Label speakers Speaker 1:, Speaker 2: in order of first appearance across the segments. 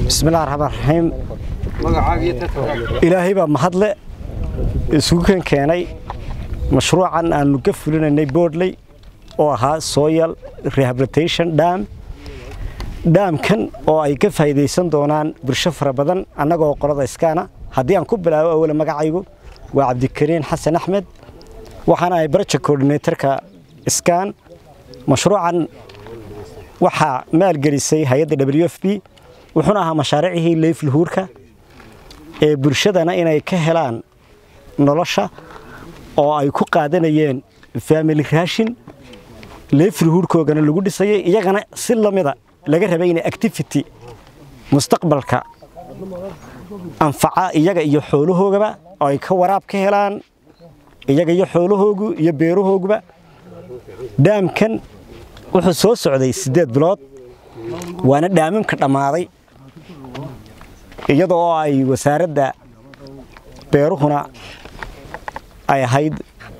Speaker 1: bismillahi raxmaan raxiim ilaahay baa mahadle isugu kan keenay mashruucan aanu ka fulinaynay boodley oo ahaa soyal rehabilitation dam dhaamkan oo ay ka faa'iidaysan doonaan bulsho fara badan annagoo qolada iskaana haddii aan ku bilaabo awale magacaygu waa cabdikariin xasan axmed waxaana ahay project coordinatorka iskaan mashruucan waxaa maalgelisay hay-adda w f b wuxuuna ahaa mashaariicihii leyfluhuurka ee bulshadana inay ka helaan nolosha oo ay ku qaadanayeen family raashin leyfluhuurkoogana lagu dhisayay iyagana si lamida laga rabay inay activity mustaqbalka anfaca iyaga iyo xoolahoogaba oo ay ka waraab ka helaan iyaga iyo xoolahoogu iyo beerahooguba dhaamkan wuxuu soo socday siddeed bilood waana dhaamamka dhammaaday iyada oo ay wasaaradda beeruhuna ay ahayd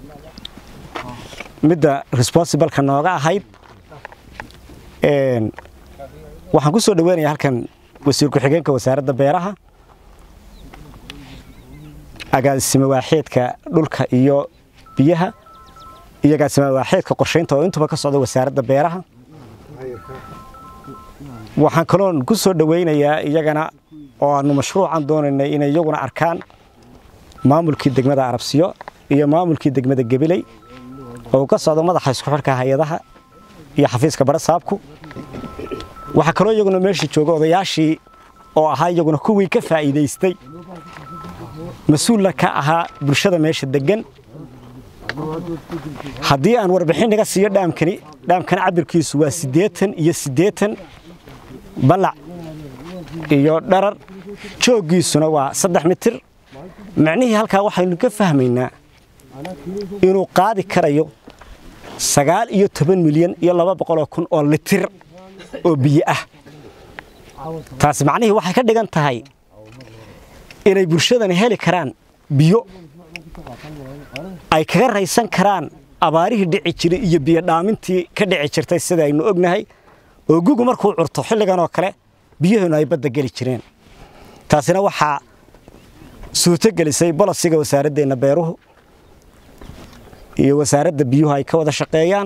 Speaker 1: midda responsibalka nooga ahayd waxaan ku soo dhaweynayaa halkan wasiir ku-xigeenka wasaaradda beeraha agaasime waaxeedka dhulka iyo biyaha iyo agaasime waaxeedka qorshaynta oo intuba ka socda wasaaradda beeraha waxaan kaloon ku soo dhaweynayaa iyagana oo aanu mashruucan doonaynay inay iyaguna arkaan maamulkii degmada arabsiyo iyo maamulkii degmada gabiley oo ka socdo madaxa isku xidhka hay-adaha iyo xafiiska barasaabku waxaa kaloo iyaguna meesha jooga odayaashii oo ahaa iyaguna kuwii ka faa'iidaystay mas-uulla ka ahaa bulshada meesha deggan haddii aan warbixin naga siiyo dhaamkani dhaamkani cabirkiisu waa siddeetan iyo siddeetan ballac iyo dharar jooggiisuna waa saddex mitir macnihii halkaa waxaynu ka fahmaynaa inuu qaadi karayo sagaal iyo toban milyan iyo laba boqoloo kun oo litir oo biyo ah taasi macnihii waxay ka dhigan tahay inay bulshadani heli karaan biyo ay kaga raysan karaan abaarihii dhici jiray iyo biyo dhaamintii ka dhici jirtay sida aynu ognahay oo gugu markuu curto xilligan oo kale biyaheenu ay badda geli jireen taasina waxaa suurto gelisay bolosiga wasaaraddeenna beeruhu iyo wasaaradda biyuhu ay ka wada shaqeeyaan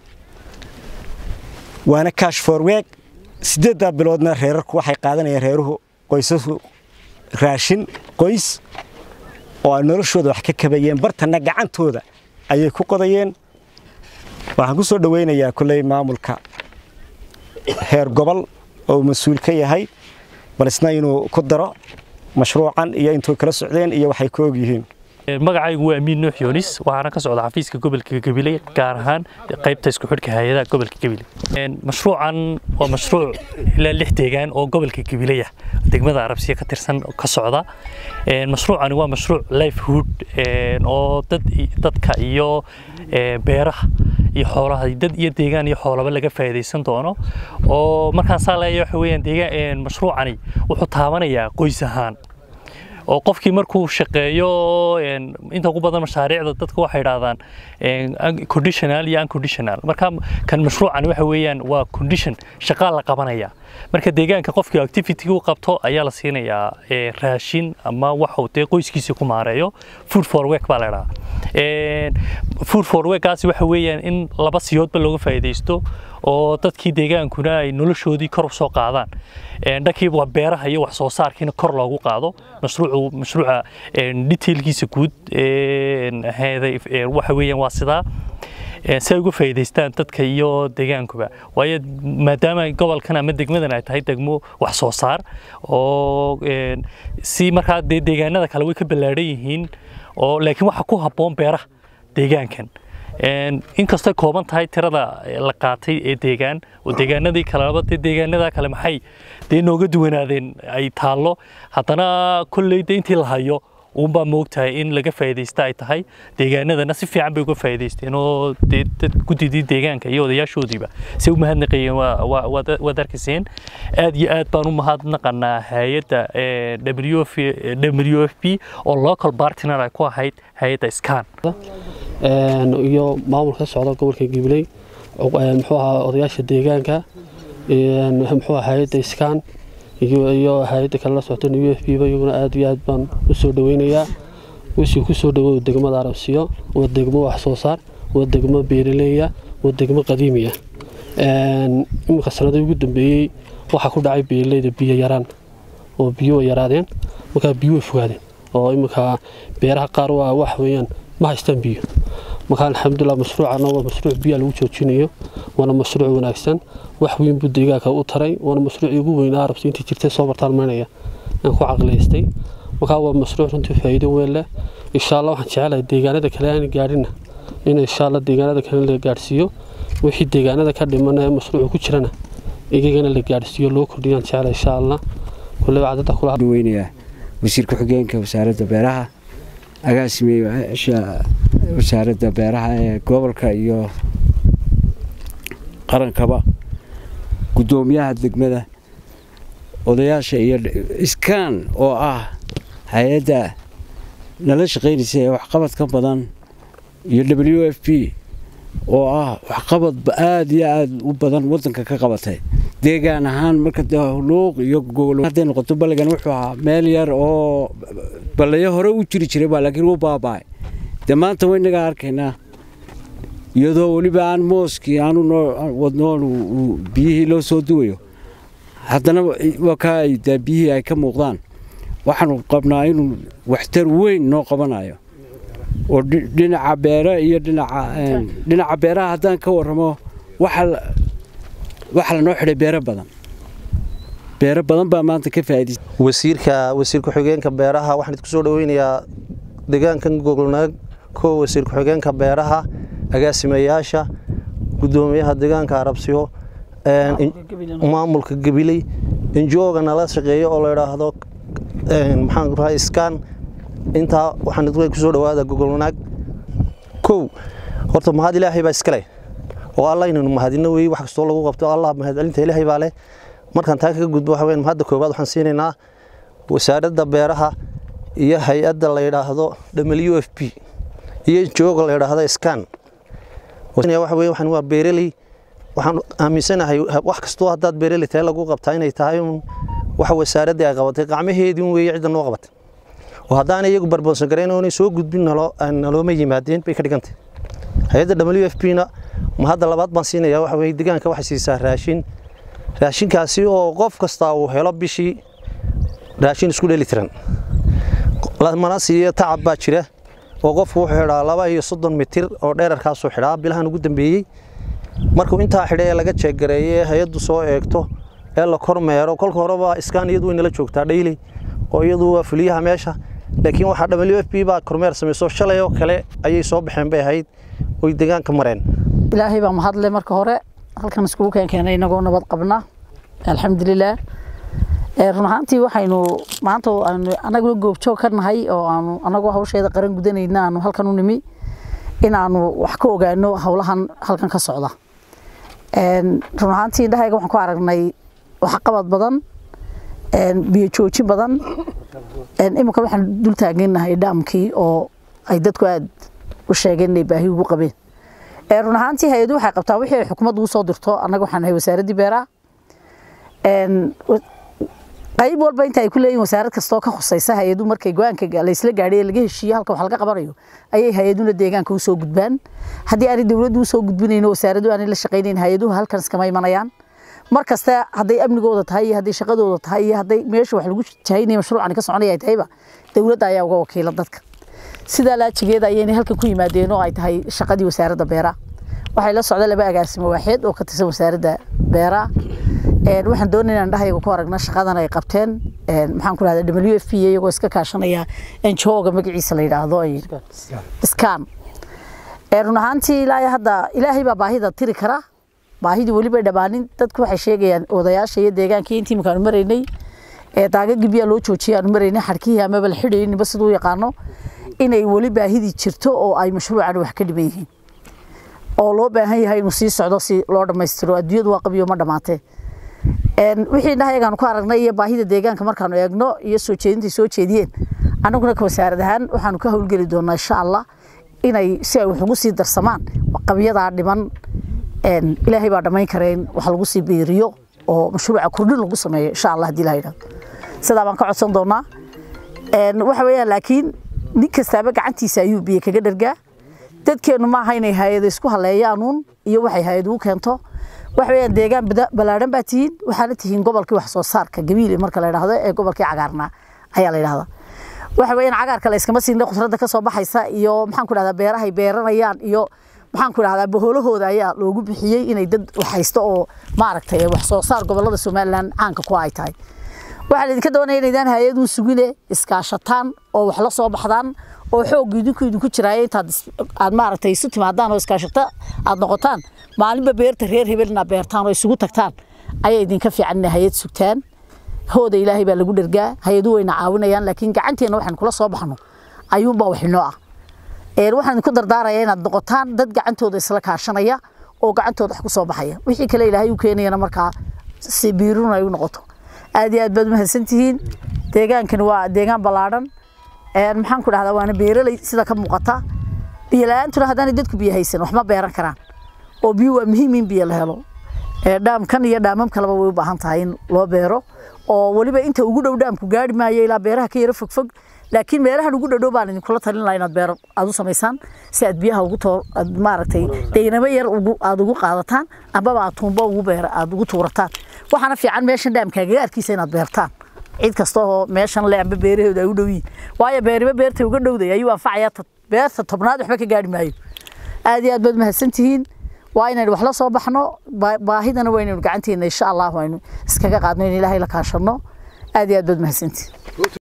Speaker 1: waana kash forweeg siddeeddaa biloodna reerarku waxay qaadanayeen reeruhu qoysasu raashin qoys oo ay noloshooda wax ka kabayeen bartanna gacantooda ayay ku qodayeen waxaan ku soo dhowaynayaa kolley maamulka heer gobol oo mas-uul ka yahay bal isna inuu ku daro mashruucan iyo intuu kala socdeen iyo waxay ka og yihiin
Speaker 2: magacaygu waa amiin nuux yoonis waxaana ka socda xafiiska gobolka gabiley gaar ahaan qaybta isku xidhka hay-adaha gobolka gabiley mashruucan waa mashruuc ilaa lix deegaan oo gobolka gabiley ah degmada arabsiya ka tirsan ka socda mashruucani waa mashruuc livelihood oo dad dadka iyo beeraha iyo xoolaha dad iyo deegaan iyo xoolaba laga faa'iidaysan doono oo markaan saa leeyahay waxa weeyaan deegaan mashruucani wuxuu taabanayaa qoys ahaan oo qofkii markuu shaqeeyo inta ugu badan mashaariicda dadku waxay idhaahdaan conditional iyo unconditional marka kan mashruucan waxa weeyaan waa condition shaqaa la qabanaya marka deegaanka qofkii activity u qabto ayaa la siinayaa raashin ama waxuu dee qoyskiisa ku maareeyo food for work baa la idhahaa food for workaasi waxa weeyaan in laba siyoodba looga faa'iidaysto oo dadkii deegaankuna ay noloshoodii kor u soo qaadaan dhankiiba waa beeraha iyo wax soo saarkiina kor loogu qaado mashruucu mashruuca detailkiisa guud waxa weeyaan waa sidaa si ay uga faa'iidaystaan dadka iyo deegaankuba waayo maadaama gobolkan ama degmadan ay tahay degmo wax soo saar oo si markaa dee deegaanada kale way ka ballaadhan yihiin oo laakiin waxa ku habboon beeraha deegaankan inkastoo kooban tahay tirada la qaatay ee deegaan oo deegaanadii kaleba dee deegaanada kale maxay dee nooga duwanaadeen ay taallo haddana kolley de intii la hayo uunbaa moogtahay in laga faa'iidaysta ay tahay deegaanadana si fiican bay uga faa'iidaysteen oo dee dad guddidii deegaanka iyo odayaashoodiiba si u mahadnaqayeen waad arkayseen aad iyo aad baan u mahadnaqanaa hay-adda w f p oo local partner ay ku ahayd hay-adda scan
Speaker 3: iyo maamulka ka socda gobolka gibiley muxuu ahaa odayaasha deegaanka muxuu ahaa hay-adda scan iyo hay-adda kale la socota u f b ba iyaguna aad iyo aad baan u soo dhaweynayaa wixii ku soo dhawow degmada arabsiyo waa degmo wax soo saar waa degmo beeraleeya waa degmo qadiimiya iminka sanadii ugu dambeeyey waxaa ku dhacay beeraleyda biyo yaraan oo biyo way yaraadeen markaa biyo way fogaadeen oo iminka beeraha qaar waa wax weeyaan ma haystaan biyo markaa alxamdulilah mashruucana waa mashruuc biyaa lagu joojinayo waana mashruuc wanaagsan wax weyn buu deegaanka u taray waana mashruucii ugu weynaa arabsi intii jirtay soo bartaalmaynaya aan ku caqliyaystay markaa waa mashruuc runtii faa'iido weyn leh insha allah waxaan jecelahay deegaanada kale aan gaadhina in insha allah deegaanada kale la gaadhsiiyo wixii deegaanada ka dhiman ee mashruucu ku jirana iyagana la gaadhsiiyo loo kordhiyaan jecela insha allah kulleba cadada kula
Speaker 4: weynayaa wasiir ku-xigeenka wasaaradda beeraha agaasimeeyaasha wasaaradda beeraha ee gobolka iyo qarankaba guddoomiyaha degmada odayaasha iyo iskaan oo ah hay-adda nala shaqaynaysa ee waxqabad ka badan iyo w f p oo ah waxqabad aada iyo aada u badan wadanka ka qabatay deegaan ahaan marka luuq iyo hadday noqoto balligan wuxuu ahaa meel yar oo ballayo hore u jiri jiray baa laakiin wuu baaba'ay dee maanta waynagaa arkaynaa iyadoo weliba aan mooskii aanu wadnoon biyihii loo soo duwayo haddana wakaa ay dee biyihii ay ka muuqdaan waxaanu qabnaa inuu waxtar weyn noo qabanayo oo dhinaca beere iyo dhinaca beeraha haddaan ka warramo waxaa lanoo xidhay beero badan beero badan baa maanta ka faa'iidaysa
Speaker 5: wasiirka wasiir ku-xigeenka beeraha waxaan idinku soo dhaweynayaa deegaankan gogolnaag kow wasiir ku-xigeenka beeraha agaasimayaasha guddoomiyaha deegaanka arabsiyo maamulka gabiley injooga nala shaqeeyo oo la idhaahdo maxaan rahaa iskaan intaa waxaan idinku kusoo dhawaada gogolnaag kow horta mahad ilaahay baa iskale oo alla inaynu mahadino weeye wax kastoo lagu qabto allah mahadcelinta ilaahay baa leh markaan taa kaga gudbo waxa weyn mahadda koowaad waxaan siinaynaa wasaaradda beeraha iyo hay-adda la yidhaahdo w f p iyo jooga la yidhaahdo scan waxa weeye waxaan waa beereley waxaan aaminsanahay wax kastoo haddaad beereley tahay lagu qabtaa inay tahay un waxa wasaaradda ay qabatay qacmaheedii weeye cidda noo qabatay oo haddaanay iyagu barboonsan garayn oonay soo gudbin nalooma yimaadeen bay ka dhigantay hay-adda w f p na ma hadda labaad baan siinayaa waxa weye deegaanka waxay siisaa raashin raashinkaasi oo qof kastaa uu helo bishii raashin isku dheli tiran mana siiyo tacab baa jira oo qofku wuxuu xidhaa laba iyo soddon mitir oo dheerarkaasuu xidhaa bilahan ugu dambeeyey markuu intaa xidhay ee laga jeeggareeyo ee hay-addu soo eegto ee la kormeero kolka horeba iskaan iyadu way nala joogtaa dhayley oo iyadu waa fuliyaha meesha laakiin waxaa w f p baa kormeer samayso shalay oo kale ayay soo baxeen bay ahayd oy deegaanka mareen
Speaker 6: ilaahay baa mahadle marka hore halkan iskugu keenkeenay inagoo nabad qabna alxamdulilah run ahaantii waxaynu maanta aanu anaguna goobjoog ka nahay oo aanu anagoo hawsheeda qaran gudanayna aanu halkan u nimi inaanu wax ka ogaano howlahan halkan ka socda run ahaantii indhahayga waxaan ku aragnay waxqabad badan biyo joojin badan iminka waxaan dul taaganahay dhaamkii oo ay dadku aada u sheegeen inay baahi ugu qabeen run ahaantii hay-adu waxay qabtaa wixii ay xukuumaddu u soo dirto annaga waxaan nahay wasaaraddii beeraha qayb walba inta ay ku leeyihin wasaarad kastoo ka khusaysa hay-adu markay go-aanka laysla gaadhay ee laga heshiiye halka wax laga qabanayo ayay hay-aduna deegaanka u soo gudbaan haddii aanay dowladdu usoo gudbinayno wasaaraddu aanay la shaqaynayn hay-aduhu halkan iskama imanayaan mar kasta hadday amnigooda tahay iyo hadday shaqadooda tahay iyo hadday meesha wax lagu jahaynaya mashruucani ka soconaya ay tahayba dowladda ayaa uga wakiila dadka sidaa laajigeeda ayaynay halkan ku yimaadeen oo ay tahay shaqadii wasaaradda beeraha waxay la socda laba agaasimo waaxeed oo ka tirsan wasaaradda beeraha waxaan doonayna indhahayaga ku aragna shaqadan ay qabteen maxaan ku rahdaa w f p iyagoo iska kaashanaya njooga magaciisa la yidhaahdo scan run ahaantii ilaa hadda ilaahay baa baahida tiri kara baahidii weliba dhammaanin dadku waxay sheegayaan odayaasha iyo deegaankii intii imikaanu maraynay daagagii biyaa loo joojiyay aanu maraynay xadhkihii amaba la xidhayay ninba siduu yaqaano inay weli baahidii jirto oo ay mashruucan wax ka dhiman yihiin oo loo baahan yahay inuu sii socdo si loo dhammaystiro adduunyadu waa qabiyo ma dhammaatee wixii indhahayagaanu ku aragnay iyo baahida deegaanka markaanu eegno iyo soo jeedintai soo jeediyeen annaguna ka wasaarad ahaan waxaanu ka howlgeli doonaa insha allah inay si ay wax ugu sii darsamaan qabyadaa dhiman ilaahay baa dhammayn kareen wax lagu sii biiriyo oo mashruuca kordhin lagu sameeyo insha allah haddii la yidhahdo sidaa baan ka codsan doonaa waxa weeyaan laakiin nin kastaaba gacantiisa ayuu biyo kaga dhargaa dadkeennu maaha inay hay-ada isku haleeyaanuun iyo waxay hay-ad ugu keento waxa weeyaan deegaan ballaadhan baa tihiin waxaana tihiin gobolkii wax soo saarka gabiile marka la yidhahdo ee gobolkii cagaarnaa ayaa la yidhahdaa waxa weeyaan cagaarka la iskama siin khudradda ka soo baxaysa iyo maxaan ku dhahdaa beerahay beeranayaan iyo maxaan ku dhahdaa boholahooda ayaa loogu bixiyey inay dad waxhaysto oo maaragtay wax soo saar gobolada somalilan caanka ku ay tahay waxaa idinka doonaya inaydaan hay-aduu sugine iskaashataan oo wax la soo baxdaan oo xoog idinku idinku jiraayo intaad aad maaragtay isu timaadaan oo iskaashata aad noqotaan maalinba beerta reer hebel inaad beertaan oo isugu tagtaan ayaa idinka fiican inay hay-ad sugtaan hooda ilaahay baa lagu dhergaa hay-adu wayna caawinayaan laakiin gacanteenna waxaan kula soo baxno ayuunbaa wax inoo ah waxaan idinku dardaaraya inaad noqotaan dad gacantooda isla kaashanaya oo gacantooda wax ku soo baxaya wixii kale ilaahay u keenayana markaa si biirun ay u noqoto aad iyo aad baad mahadsantihiin deegaankani waa deegaan ballaadhan maxaan ku dhahdaa waana beeraley sida ka muuqata biyo la-aantuna haddaanay dadku biyo haysan wax ma beeran karaan oo biyo waa muhiim in biyo la helo dhaamkan iyo dhaamam kaleba way u baahan tahay in loo beero oo weliba inta ugu dhow dhaamku gaari maayo ilaa beeraha ka yaro fogfog laakiin meelahan ugu dhadhow baan idinkula talin lahaa inaad beero aad u samaysaan si aad biyaha ugu toor aad maaragtay deynamo yar ugu aad ugu qaadataan ambaba aad tuumbo ugu beera aad ugu tuurataan waxaana fiican meeshan dhaamka agagaarkiisa inaad beertaan cid kasta oo meeshan le amba beerahooda ay u dhow yihiin waayo beeriba beerta uga dhowday ayuu anfacayaa beerta tobnaad waxba ka gaari maayo aad iyo aad baad mahadsantihiin waa inaynu wax la soo baxno baahidana waa inaynu gacanteena insha allah aynu iskaga qaadno in ilaahay la kaashano aad iyo aad baad mahadsantihiin